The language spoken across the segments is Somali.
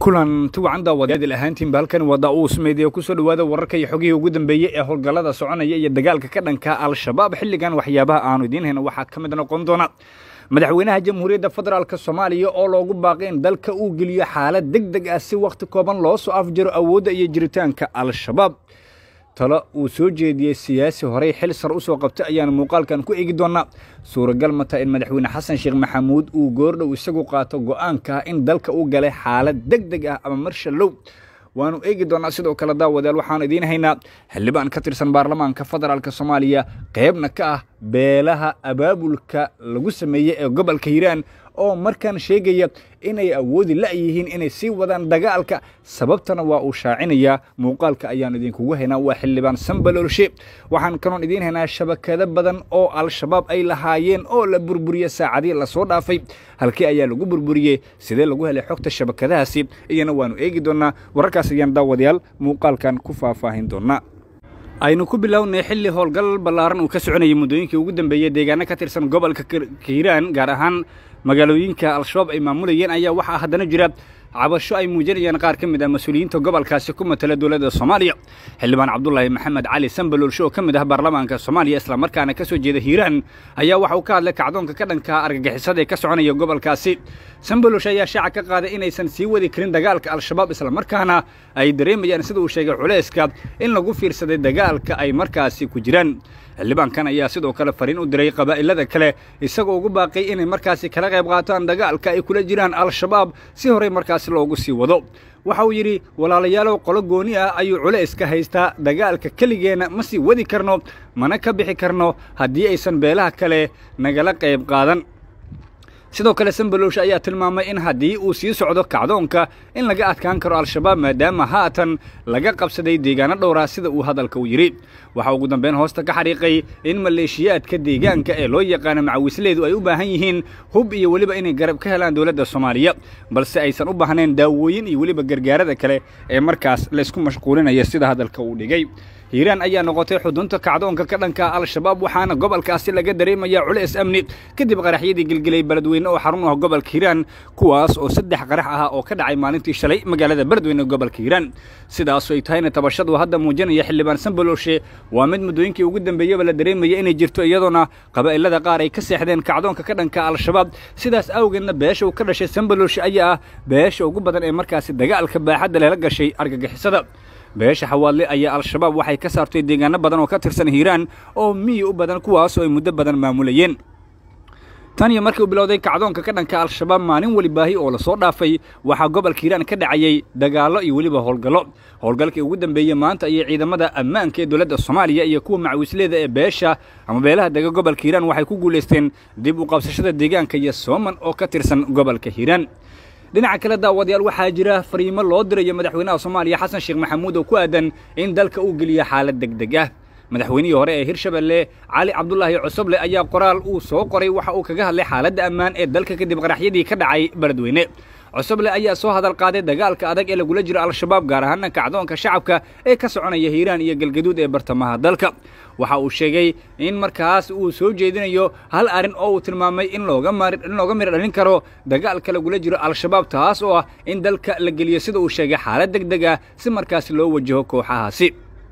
kulanti wacan daawadayaadil ahaantiinba halkan waa daa-uus meediya kusoo dhowaada wararka iyo xogihii ugu dambeeyey ee howlgallada soconaya iyo dagaalka ka dhanka al-shabaab xilligan waxyaabaha aanu idiin hayno waxaa ka mid noqon doona madaxweynaha jamhuuriyadda federaalk soomaaliya oo loogu baaqay in dalka uu geliyo xaalad deg deg ah si wakhti kooban loo soo afjaro awoodda iyo jiritaanka al-shabaab talo uu soo jeediyey siyaasi horey xil sar u soo qabtay ayaanu muuqaalkan ku eegi doonaa suuragal mata in madaxweyne xasan sheekh maxamuud uu goordhow isagu qaato go'aanka ah in dalka u galay xaalad deg deg ah ama marshallow waanu eegi doonaa sidoo kale daawadayaal waxaanu idiin haynaa xildhibaan ka tirsan baarlamaanka federaalk soomaaliya qeybna ka ah beelaha abaabulka lagu sameeyey ee gobolka hiiraan oo markaan sheegaya inay awoodi la'yihiin inay sii wadaan dagaalka sababtana waa uu shaacinayaa muuqaalka ayaanu idinkugu haynaa waa xildhibaan sambaloolshe waxaan kaloon idiin haynaa shabakado badan oo al-shabaab ay lahaayeen oo la burburiye saacadii lasoo dhaafay halkii ayaa lagu burburiyey sidee lagu helay xogta shabakadahaasi iyana waanu eegi doonaa wararkaas ayaan daawadayaal muuqaalkan ku faahfaahin doonaa aynu ku bilownay xilli howlgal ballaaran uu ka soconayay muddooyinkii ugu dambeeyey deegaano ka tirsan gobolka hiiraan gaar ahaan magaalooyinka al-shabaab ay maamulayeen ayaa waxaa haddana jira cabasho ay muujinayaan qaar ka mid ah mas-uuliyiinta gobolkaasi ku matala dowladda soomaaliya xildhibaan cabdulaahi maxamed cali sambaloolshe oo ka mid ah baarlamaanka soomaaliya islamarkaana ka soo jeeda hiiraan ayaa waxa uu ka hadlay kacdoonka ka dhanka argagixisada ee ka soconaya gobolkaasi sambaloolshe ayaa shaaca ka qaaday inaysan sii wadi karin dagaalka al-shabaab islamarkaana ay dareemayaan sida uu sheegay culayska in lagu fiirsaday dagaalka ay markaasi ku jiraan xildhibaankan ayaa sidoo kale fariin u diray qabaa'ilada kale isagoo ugu baaqay inay markaasi kala qayb qaataan dagaalka ay kula jiraan al-shabaab si horey markaasi loogu sii wado waxa uu yidhi walaalayaalow qolo gooni ah ayuu culayska haystaa dagaalka keligeenna ma sii wadi karno mana ka bixi karno haddii aysan beelaha kale nagala qayb qaadan sidoo kale sambalooshe ayaa tilmaamay in haddii uu sii socdo kacdoonka in laga adkaan karo al-shabaab maadaama haatan laga qabsaday deegaano dhowraa sida uu hadalka u yidhi waxaa ugu dambeyn hoosta ka xariiqay in maleeshiyaadka deegaanka ee loo yaqaano macawisleedu ay u baahan yihiin hub iyo weliba inay garab ka helaan dowladda soomaaliya balse aysan u baahnayn daawooyin iyo weliba gargaarada kale ee markaas laysku mashquulinaya sida hadalka uu dhigay hiiraan ayaa noqotay xudunta kacdoonka ka dhanka al-shabaab waxaana gobolkaasi laga dareemayaa culays amni kadib qaraxyadii gelgelay beledweyne oo xarun u ah gobolka hiiraan kuwaas oo saddex qarax ah oo ka dhacay maalintii shalay magaalada beledweyne gobolka hiiraan sidaasu ay tahayna tabashadu hadda muujinaya xildhibaan sambalooshe waa mid muddooyinkii ugu dambeeyaba la dareemaya inay jirto iyadoona qabaa'ilada qaar ay ka seexdeen kacdoonka ka dhanka al-shabaab sidaas awgeedna beesha uu ka dhashay sambalooshe ayaa ah beesha ugu badan ee markaasi dagaalka baaxadda lela gashay argagixisada beesha xawaadle ayaa al-shabaab waxay ka saartay deegaano badan oo ka tirsan hiiraan oo miyi u badan kuwaas oo ay muddo badan maamulayeen tan iyo markii uu bilowday kacdoonka ka dhanka al-shabaab maalin weli baahi oo lasoo dhaafay waxaa gobolka hiiraan ka dhacayay dagaallo iyo weliba howlgallo howlgalkii ugu dambeeyey maanta ayay ciidamada ammaanka ee dowladda soomaaliya iyo kuwa macawisleeda ee beesha ama beelaha dega gobolka hiiraan waxay ku guulaysteen dib u qabsashada deegaanka iyo sooman oo ka tirsan gobolka hiiraan dhinaca kale daawadayaal waxaa jira fariimo loo dirayo madaxweynaha soomaaliya xasan sheekh maxamuud oo ku aadan in dalka uu geliyo xaalad deg deg ah madaxweynihii hore ee hirshabelle cali cabdulaahi cosoble ayaa qoraal uu soo qoray waxa uu kaga hadlay xaaladda ammaan ee dalka kadib qaraxyadii ka dhacay beledweyne cosoble ayaa soo hadal qaaday dagaalka adag ee lagula jiro al-shabaab gaar ahaana kacdoonka shacabka ee ka soconaya hiiraan iyo galgaduud ee bartamaha dalka waxa uu sheegay in markaas uu soo jeedinayo hal arrin oo uu tilmaamay in looga in looga miro dhalin karo dagaalka lagula jiro al-shabaab taas oo ah in dalka la geliyo sida uu sheegay xaalad deg deg ah si markaas loo wajaho kooxahaasi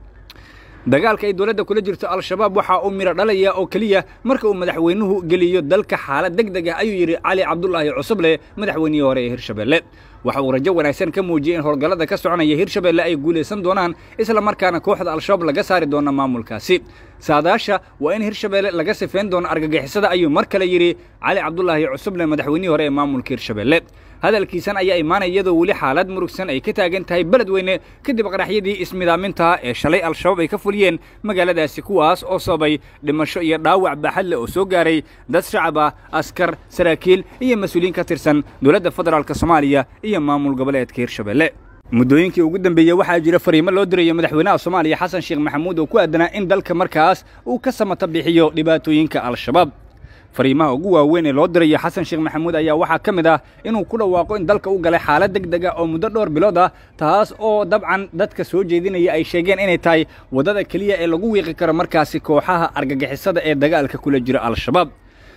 dagaalka ay dowladda kula jirto al-shabaab waxaa uu miro dhalaya oo keliya marka uu madaxweynuhu geliyo dalka xaalad deg deg ah ayuu yidhi cali cabdulaahi cusuble madaxweynihii hore ee hirshabelle waxa uu rajo wanaagsan ka muujiyey in howlgallada ka soconaya hirshabelle ay guulaysan doonaan isla markaana kooxda al-shabaab laga saari doono maamulkaasi saadaasha waa in hirshabelle laga sifeyn doono argagixisada ayuu mar kale yidhi cali cabdulaahi cusuble madaxweynihii hore ee maamulka hirshabelle hadalkiisan ayaa imaanaya iyadoo weli xaalad murugsan ay ka taagan tahay beledweyne kadib qaraxyadii ismidaaminta ee shalay al-shabaab ay ka fuliyeen magaaladaasi kuwaas oo sababay dhimasho iyo dhaawac baaxadle oo soo gaaray dad shacab ah askar saraakiil iyo mas-uuliyiin ka tirsan dowladda federaalk soomaaliya iyo maamul goboleedka hirshabelle muddooyinkii ugu dambeeyey waxaa jira fariimo loo dirayo madaxweynaha soomaaliya xasan sheekh maxamuud oo ku aadanaa in dalka markaas uu ka samata bixiyo dhibaatooyinka al-shabaab fariimaha ugu waaweyn ee loo dirayo xasan sheekh maxamuud ayaa waxaa ka mid ah inuu ku dhawaaqo in dalka u galay xaalad deg deg ah oo muddo dhowr bilood ah taas oo dabcan dadka soo jeedinaya ay sheegeen inay tahay waddada keliya ee lagu wiiqi karo markaasi kooxaha argagixisada ee dagaalka kula jira al-shabaab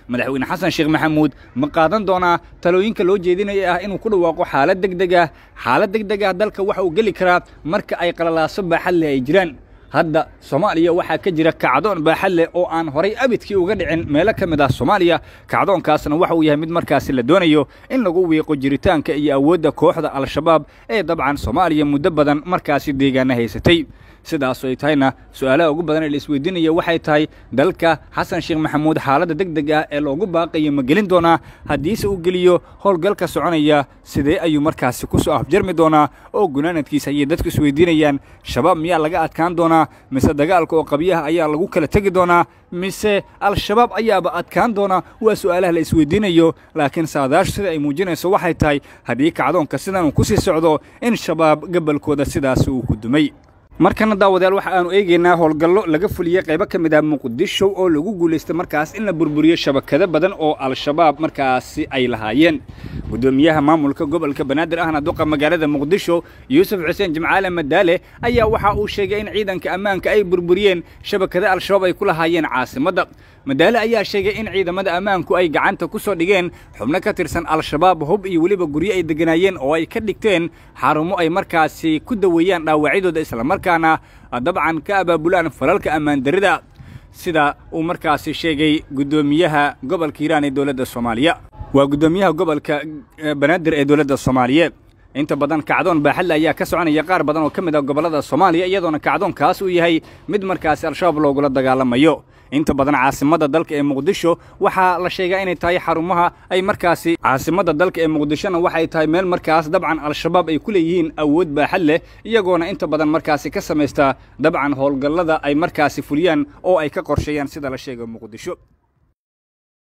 madaxweyne xasan sheekh maxamuud ma qaadan doonaa talooyinka loo jeedinaya ah inuu ku dhawaaqo xaalad deg deg ah xaalad deg deg ah dalka waxa uu geli karaa marka ay qalalaaso baaxad leh ay jiraan hadda soomaaliya waxaa ka jira kacdoon baaxad leh oo aan horay abidkii uga dhicin meelo ka mid ah soomaaliya kacdoonkaasna waxa uu yahay mid markaasi la doonayo in lagu wiiqo jiritaanka iyo awoodda kooxda al-shabaab ee dabcan soomaaliya muddo badan markaasi deegaana haysatay sidaasoo ay tahayna su-aalaha ugu badan ee la isweydiinaya waxay tahay dalka xasan sheekh maxamuud xaaladda deg deg ah ee loogu baaqayo ma gelin doonaa haddiise uu geliyo howlgalka soconaya sidee ayuu markaasi ku soo afjarmi doonaa oo gunaanadkiisa ayay dadku isweydiinayaan shabaab miyaa laga adkaan doonaa mise dagaalka oo qabyaha ayaa lagu kala tegi doonaa mise al-shabaab ayaaba adkaan doonaa waa su'aalaha la isweydiinayo laakiin saadaashu sida ay muujinayso waxay tahay haddii kacdoonka sidan uu ku sii socdo in shabaab gabalkooda sidaasi uu ku dumay markana daawadayaal waxa aanu eegaynaa howlgallo laga fuliyey qaybo ka mid ah muqdisho oo lagu guulaystay markaas in la burburiyo shabakado badan oo al-shabaab markaasi ay lahaayeen guddoomiyaha maamulka gobolka banaadir ahna duqa magaalada muqdisho yuusuf xuseen jimcaale madaale ayaa waxa uu sheegay in ciidanka ammaanka ay burburiyeen shabakado al-shabaab ay ku lahaayeen caasimadda madaale ayaa sheegay in ciidamada ammaanku ay gacanta ku soo dhigeen xubno ka tirsan al-shabaab hub iyo weliba guryo ay degganaayeen oo ay ka dhigteen xarumo ay markaasi ku daweeyaan dhaawacyadooda islamarkaana dabcan ka abaabulaan falalka ammaandarrida sida uu markaasi sheegay guddoomiyaha gobolka hiiraan ee dowladda soomaaliya waa guddoomiyaha gobolka banaadir ee dowladda soomaaliyeed inta badan kacdoon baaxadle ayaa ka soconaya qaar badan oo ka mid ah gobollada soomaaliya iyadoona kacdoonkaas uu yahay mid markaasi al-shabaab loogula dagaalamayo inta badan caasimadda dalka ee muqdisho waxaa la sheegaa inay tahay xarumaha ay markaasi caasimadda dalka ee muqdishona waxay tahay meel markaas dabcan al-shabaab ay ku leeyihiin awood baaxad leh iyagoona inta badan markaasi ka samaysta dabcan howlgallada ay markaasi fuliyaan oo ay ka qorsheeyaan sida la sheega muqdisho